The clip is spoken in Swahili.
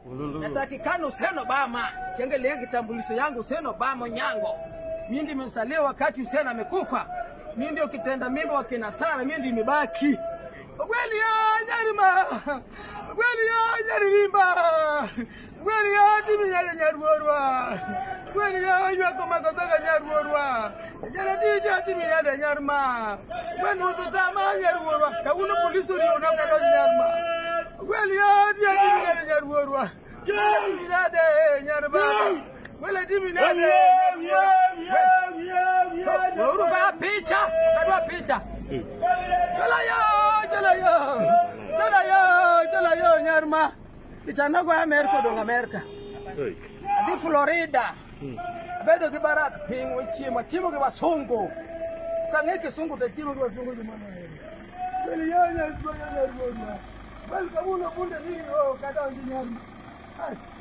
natakikana Hussein Obama, kiangalia kitambulisho yangu Hussein Obama Nyango. Mimi ndio nimezaliwa wakati Hussein amekufa. Mimi ndio kitenda mimba wa kina Sara, mimi ndio nimebaki. Kweli ya nyarima. Kweli ya nyaririmba. Kweli ya timi nyale nyarworwa. Kweli ya ywa koma kotoka nyarworwa. Jana tija timi nyale nyarma. Kwani ututama nyarworwa. Kauno polisi ndio unakata nyarma. Kweli ya tija timi nyale nyarworwa. Timi nyale nyarba. Kweli timi nyale. Uruka picha, kadwa picha. Chalayo, chalayo, chalayo, chalayo, nyarma. Pichana kwa Amerika dong Amerika. Di Florida. Bedo gi barak piny chiemo, chiemo gi wasungu. Kang'e kisungu to chiemo gi wasungu gi mana. Beli yo nya yo nya yo. Bel kabuno bunde ni o kada onji nyarma. Ai.